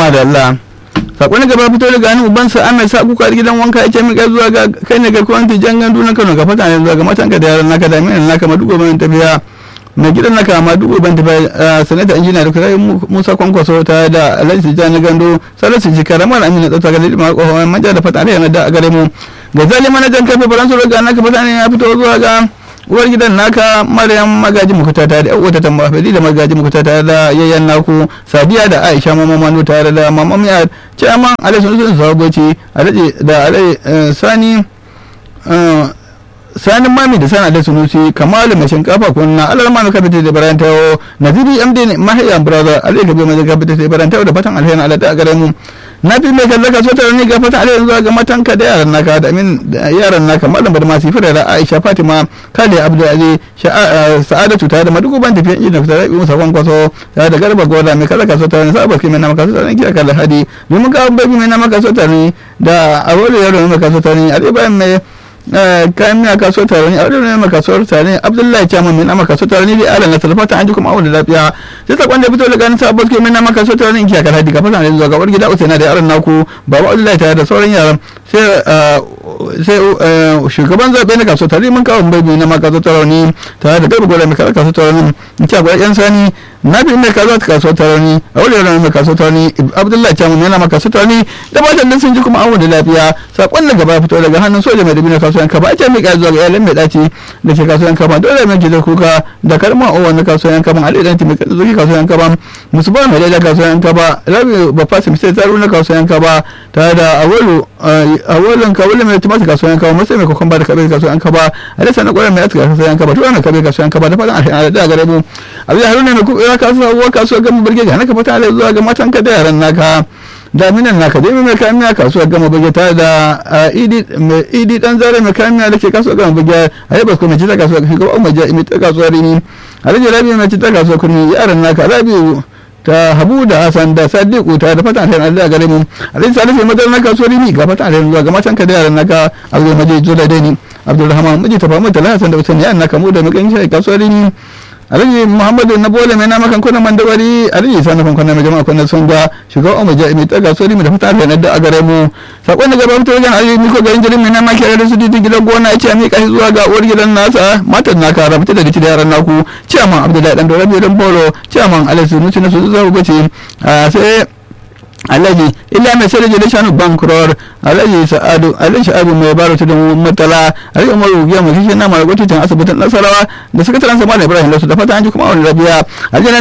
ma da Allah sakon gaba fito daga hannun ubansa Ahmed sa kuka gidan wanka yake mika zuwa ga kai ne ga kwanti jan gandu na Kano ga fata ne zuwa ga matanka da yaran naka da minan naka madugo ban tafiya mai gidan naka madugo ban tafiya sanata injiniya da kai Musa Kwankwaso ta da Alhaji Tijjani Gando Salisu Jikara mara Amina Tsata ga Lidima Kohon manja da fata ne da a gare mu ga zali manajan kafe faransa ga naka fata ne ya fito zuwa ga uwar gidan naka maryam magaji mukuta tare da wata tamba fadi da magaji mukuta tare da yayyan naku sadiya da aisha mama manu tare da mama miya chairman alhaji sun sababoci alhaji da alhaji sani sanin mami da sana da sunusi kamalu mai shinkafa kunna alal mami kafita da baran tayo naziri md ne mahayan brother alai kabe mai kafita da baran tayo da fatan alheri Allah da gare mu na fi mai kallaka so tare ne ga fatan alheri zuwa ga matanka da yaran naka da amin da yaran naka malam bar masu fira da Aisha Fatima Kale Abdul Ali Sa'adatu tare da madugo ban tafiya ina fita da musa kwankwaso tare da garba goda mai kallaka so tare ne sabar kai mai na maka so tare ne kira kallon hadi domin ga baby mai na maka so tare da awole yaro mai maka so tare a bayan mai kayan miya kasuwar tare ne a wadda mai kasuwar tare ne abdullahi chairman mai nama kasuwar tare ne da alan na talfata an ji kuma awon da lafiya sai sakon da fito daga nisa abbas ke mai nama kasuwar tare ne in kiyakar hadi kafin sanar zuwa gabar gida usaina da yaran naku baba abdullahi tare da sauran yaran sai shugaban zaɓe na kasuwar tare mun kawo bai mai nama kasuwar tare ne tare da garba gwada mai kasuwar tare ne in kiyakar yan sani na bi mai kasuwar kasuwar tare ne a wadda yaran mai kasuwar tare ne abdullahi chairman mai nama kasuwar tare ne da matan da sun ji kuma awon da lafiya sakon da gaba fito daga hannun soja mai dabina kasuwan kaba a ce mika zuwa ga iyalan mai daci da ke kasuwan kaba dole mai da kuka da kalmar owa na kasuwan kaba alidan ti mai zuki kasuwan kaba musu ba mai daidai kasuwan kaba rabi babba su sai tsaro na kasuwan kaba tare da awolu awolin kawulin mai tumata kasuwan kaba musu mai kokon ba da kabe kasuwan kaba a dasa na kwarar mai aska kasuwan kaba tuwa na kabe kasuwan kaba da fatan alheri da gare mu abu da haruna mai kuɓewa kasuwa kasuwa gama birge ga naka fata zuwa ga matanka da yaran naka daminan naka dai mai kayan miya kasuwar gama bage tare da idi dan zare mai kayan miya da ke kasuwar gama bage a yi basko mai cita kasuwar shugaba umar ja'i mai ta kasuwar rini alhaji rabi mai cita kasuwar kurmi yaran naka rabi ta habu da hasan da sadiku ta da fatan alheri Allah gare mu alhaji salisu mai madar na kasuwar rini ga fatan alheri zuwa ga matan ka da yaran naka abdul majid zola dani abdulrahman miji ta famu talata hasan da usaini yaran naka mu da mukan shi kasuwar rini alhaji muhammadu na bole mai namakan kuna mandawari alhaji isa na kwankwana mai jama'a kwanan sun ga shugaban umar ja'i mai taga sori mai da fata da da a gare mu sakon da gaba fitar wajen alhaji miko garin jirin mai nama kere da su didi gidan gona ya ce a miƙa shi zuwa ga uwar gidan nasa matan naka rabata da rici da yaran naku ciyaman abdullahi dan dorabi dan bolo ciyaman alhaji nuci na su zuwa bace sai alhaji illa mai sai da jade shanu bankror alhaji sa'adu alhaji sha'abu mai baro ta da matala alhaji umaru giya mai kishin na mara gwamnatin asibitin nasarawa da sakataren sama da ibrahim lasu da fata an ji kuma wani rabiya alhaji